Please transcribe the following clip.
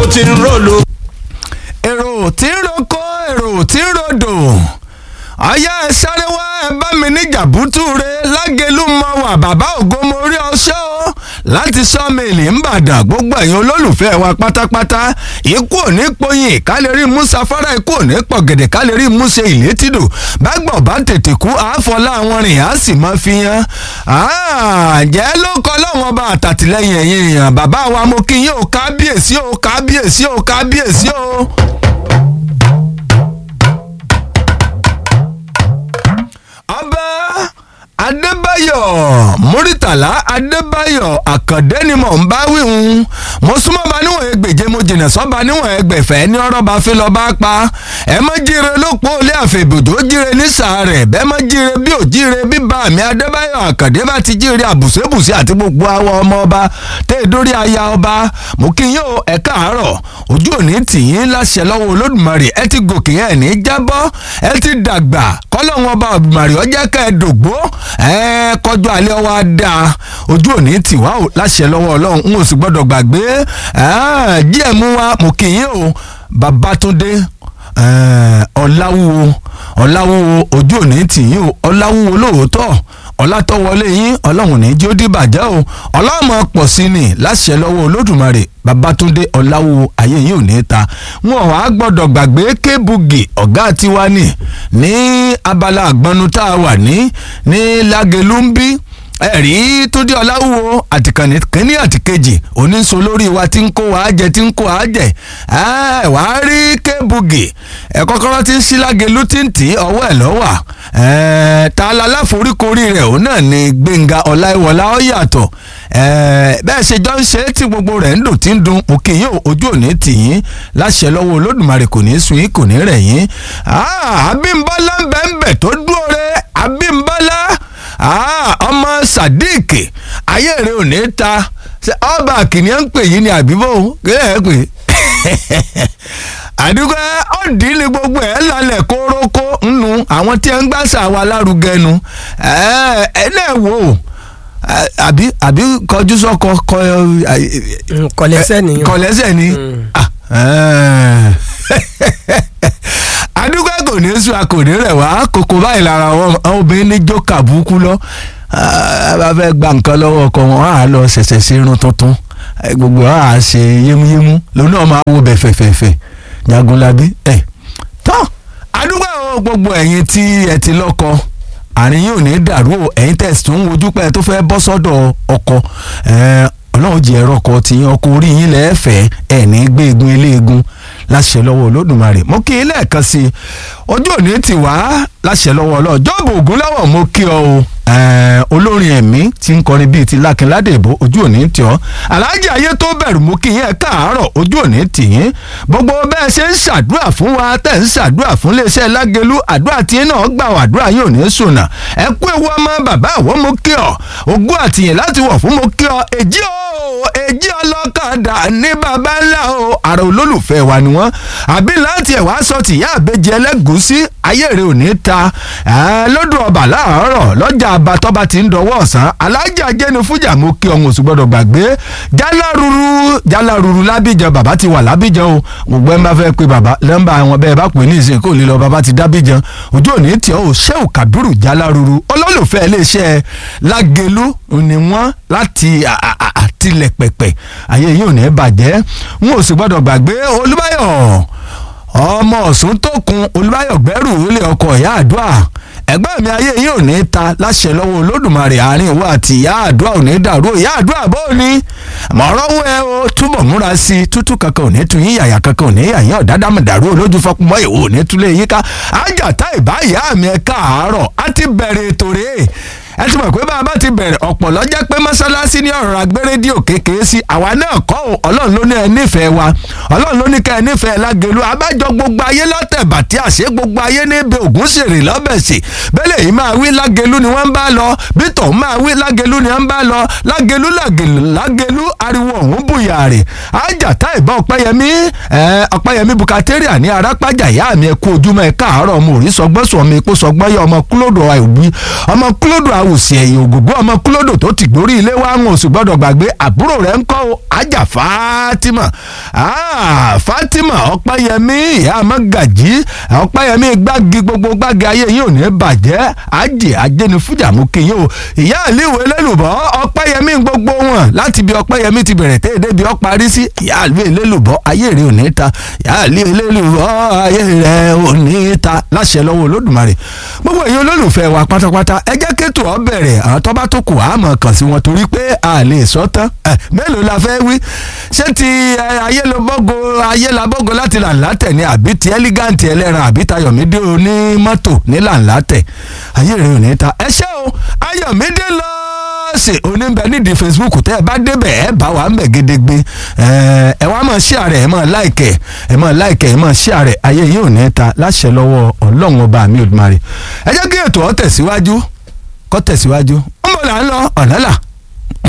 ti ń ròlò. èrò tí ń roko èrò tí ń rodò ọyá ẹ sáré wá ẹ bá mi ní jàbútú re lágẹlú mọ wà bàbá ògo mo rí ọṣẹ o láti sọmìlì ńbàdàn gbogbo ẹ̀yin olólùfẹ́ wa pátápátá ikú òní poyin ká lè rí musa fara ikú òní pọ̀gẹ̀dẹ̀ ká lè rí musa ìlétìdò bágbọ̀n bá tètè kú àáfọlá àwọn rìn á sì máa fi hàn jẹ́ ló kọ́ lọ́wọ́n bá àtàtìlẹ́yìn ẹ̀yìn èèyàn bàbá wa mo kí yín o kábíyèsí o kábíyèsí o kábíyèsí o. ọba adébáyọ̀ múrítàlá adébáyọ̀ àkàndé ni mò ń bá wíhun mo súnmọ́ ba níwọ̀n ẹgbẹ̀je mo jìnnà sọ́ba níwọ̀n ẹgbẹ̀fẹ́ ní ọ̀rọ̀ bá fi lọ bá pa ẹ mọ́ jíire lópò ilé àfẹ̀bùdó jíire ní sàárẹ̀ bẹ́ẹ̀ mọ́ jíire bí ò jíire bí bá mi adébáyọ̀ àkàndé bá ti jíire àbùsẹ́bùsẹ́ àti gbogbo àwọn ọmọ ọba tẹ́ ẹ dórí aya ọba mo kí yín o ẹ káàárọ̀ ojú òní tì yín láṣẹ lọ́wọ́ olódùmarè ẹ ti gòkè ẹ ní jábọ́ ẹ ti dàgbà kọ́lọ́wọ́n ọba olùmarè ọjọ́ ká ẹ dògbó ẹ kọjú alẹ́ wa dá ojú òní tì wá o láṣẹ lọ́wọ́ ọlọ́run n ò sì gbọ́dọ̀ gbàgbé díẹ̀ mú wa mo kì í o babatunde ọ̀làwúwo ọ̀làwúwo ojú òní tì yín o ọ̀làwúwo lóòótọ́ ọ̀làtọ̀wọlé yín ọlọ́run ní jí ó dìbàjẹ́ o ọlọ́mọ pọ̀ sí ni láṣẹ lọ́wọ́ olódùmarè babatunde ọ̀làwúwo ayé yín ò ní ta wọn wàá gbọ́dọ̀ gbàgbé kébùgì ọ̀gá tiwa ni ní abala àgbọnú tá a wà ní ní lágẹ̀lú ń bí ẹ̀rí túndé ọláwúwo àtìkànnì kínní àtìkejì oníṣó lórí wa tí ń kó wa jẹ tí ń kó wa jẹ ẹ wà á rí kébùgì ẹ kọ́kọ́rọ́ tí ń sí lágẹ̀lú tí ń tì í ọwọ́ ẹ̀ lọ́wà ẹ ta la láforíkorí rẹ̀ òun náà ni gbẹ̀ngà ọláìwọlá ó yàtọ̀ ẹ bẹ́ẹ̀ ṣe jọ ń ṣe tí gbogbo rẹ̀ ń dùn tí ń dun òkè yín ojú òní tì yín láṣẹ lọ́wọ́ olódùmarè kò ní sun yín kò ní rẹ̀ yín abímbọ́lá ń bẹ̀ ń bẹ̀ tó dúró rẹ̀ abímbọ́lá ọmọ sadiq ayé rẹ ò ní ta ọba kìnìún ń pè yín ní àbíbò kílẹ̀ ẹ pè àdúgbò ọ̀dì ní gbogbo ẹ̀ lálẹ́ kórókó nù àwọn tí ẹ ń gbàsà wa lárugẹ nu ẹ náà wò ó àbí àbí kọjú sọkọ kọ kọlẹsẹ nìyẹn kọlẹsẹ ni àdúgbò kò ní sùn a kò ní rẹ̀ wá kókó báyìí lára àwọn obìnrin ní jókà burúkú lọ bá fẹ́ gba nǹkan lọ́wọ́ ọkọ wọn á lọ ṣẹ̀ṣẹ̀ sí irun tuntun gbogbo á ṣe yémúyémú lòun náà máa wo bẹ̀ fẹ̀fẹ̀fẹ̀ jagunlabi ẹ̀ tán àdúgbò gbogbo ẹ̀yin tí ẹ ti lọ́kọ àárín yìí ò ní dàrú o ẹ̀yin tẹ̀sí tó ń wojú pẹ́ tó fẹ́ bọ́ sọ́dọ̀ ọkọ ọlọ́run jẹ́ ẹ̀rọ ọkọ tí ọkọ orí yín lẹ́ẹ̀fẹ́ ẹ̀ ní gbé egun eléegun láṣẹ lọ́wọ́ olódùmarè mo kí i lẹ́ẹ̀kan sí i ojú òní ti wá láṣẹ lọ́wọ́ ọlọ́ọ̀ jọ́ọ̀bù ògúnláwọ̀ mo kí ọ o olórin ẹ̀mí tí ń kọrin bíi ti lákínládé ìbò ojú òní tì ọ́ aláàjì ayé tó bẹ̀rù mú kí yẹn káàárọ̀ ojú òní tì yín gbogbo bẹ́ẹ̀ ṣe ń ṣàdúrà fún wa tẹ̀ ń ṣàdúrà fún iléeṣẹ́ lágẹ̀lú àdúrà tí náà gbà wà àdúrà yóò ní sùnà ẹ kú ewu ọmọ bàbá àwọn mo kí ọ ogún àtìyìn láti wọ̀ fún mo kí ọ èjì o èjì ọlọ́kadà ní bàbá ńlá o àrà olólùfẹ́ wa ni wọ́n àbí láti ẹ̀ wá sọ tìyá àbẹ́jẹ ẹlẹ́gùúsí ayé rẹ̀ ò ní ta lọ́dún ọba láàárọ̀ lọ́jà abatọ́ba ti ń dọwọ́ ọ̀sán alájà jẹ́nu fújà mú kí ọ̀hún oṣù gbọ́dọ̀ gbàgbé jáláruru jáláruru lábíjan bàbá ti wà lábíjan o gbogbo ẹ̀ ń bá fẹ́ pe bàbá lẹ́ńbà àwọn bẹ́ẹ̀ bá pè ní ìsìn kò lè lọ bàbá ti dábíjan ojú òní tí ó ṣẹ́wù kábírù jáláruru olólùfẹ́ iléeṣẹ́ lágẹ̀lú ni wọ́n láti àtìlẹ̀ pẹ̀pẹ̀ ayé yìí ò ní bàjẹ́ n ò sì gbọ́dọ̀ gbàgbé olúbáyọ̀ ọmọ ọ̀sùn tó kun olúbáyọ̀ gbẹ́rù ilé ọkọ̀ ìyá àdúrà ẹgbẹ́ mi ayé yìí ò ní ta láṣẹ lọ́wọ́ olódùmarè àárín ìwọ àti ìyá àdúrà ò ní dàrú ìyá àdúrà bó ni mọ̀ọ́rọ́ wọ ẹ o túbọ̀ múra sí i tútù kankan ò ní tu yín yàyà kankan ò ní yàyín ọ̀dádàmọ̀ dàrú olójú fọkùnmọ́ ìwò ò ní túlé yíká ájàtá ìbá ìyá mi ẹ káàárọ̀ á ti bẹ̀rẹ̀ ètò rèé ẹ ti mọ̀ pé bá a bá ti bẹ̀rẹ̀ ọ̀pọ̀ lọ́jọ́ pé mọ́sálásí ní ọ̀rọ̀ agbé rédíò kékeré sí àwa náà kọ́ ò ọlọ́run ló ní ẹ nífẹ̀ẹ́ wa ọlọ́run ló ní ká ẹ nífẹ̀ẹ́ lágẹ̀lú abájọ gbogbo ayé lọ́tẹ̀ bàtí àṣẹ gbogbo ayé níbi ògún ṣèrè lọ́bẹ̀sì bẹ́lẹ̀ yìí máa wí lágẹ̀lú ni wọ́n ń bá lọ bí tòun máa wí lágẹ̀lú ni wọ́n ń bá lọ lágẹ̀lú lágẹ̀lú ariwo ọ̀hún bùyàrè ájàtá ìbọn ọ̀pẹ́yẹmí ọ̀pẹ́yẹmí bukateria ní arápájà ìyá mi ẹ kú ojúmọ́ ẹ káàárọ̀ ọmọ òrí sọgbọ́n sọ mi kó sọgbọ́n yẹ ọmọ kúlódò àìwí ọmọ kúlódò àw àwòsí ẹ̀yìn ògògbó ọmọ kúlódò tó ti gbórí ilé wa ń oṣù gbọ́dọ̀ gbàgbé àbúrò rẹ̀ ń kọ́ o ajá Fatima ah, Fatima ọ̀pẹ́yẹmí ìyá amagají ọ̀pẹ́yẹmí gbági gbogbo gbági ayé yìí ò ní bàjẹ́ ajé ajẹnifújà mú kí yín o ìyá àlíwò elélùbọ́ ọ̀pẹ́yẹmí gbogbo wọn láti bí ọ̀pẹ́yẹmí ti bẹ̀rẹ̀ tẹ́ débi ó parí sí ìyá àlíwò elélùbọ́ ayé rẹ̀ ò ní ta ìyá àlíwò elélùbọ́ ayé rẹ̀ ò ní ta láṣẹ lọ́wọ́ olódùmarè gbogbo èyí olólùfẹ́ wa pátápátá ẹ jẹ́ kéètò ọ bẹ̀rẹ̀ àwọn tó bá tó kù á mọ̀ kàn sí wọn torí pé a lè sọ tán ẹ mélòó la fẹ́ wí ṣé ti ayélabọ́go ayélabọ́go láti làǹlátẹ̀ ni àbí ti ẹ́lígáǹtì ẹlẹ́ran àbí tayọ̀mídé oní mọ́tò ní làǹlátẹ̀ ayé rẹ̀ ò ní ta ẹ ṣé o ayọ̀mídé lọ ṣe oníbẹ̀ nídìí facebook tẹ́ ẹ bá débẹ̀ ẹ bá wa ń bẹ̀ gédégbé ẹ wá mọ̀ ṣí ààrẹ ẹ mọ̀ láìkẹ̀ ẹ mọ̀ láìkẹ̀ ẹ mọ̀ ṣí ààrẹ ayé yìí ò ní ta láṣẹ lọ́wọ́ ọlọ́run ọba mi Olódùmarè ẹ jẹ́ kí ètò ọ tẹ̀síwájú kó tẹ̀síwájú ń bọ̀ là ń lọ ọ̀nà là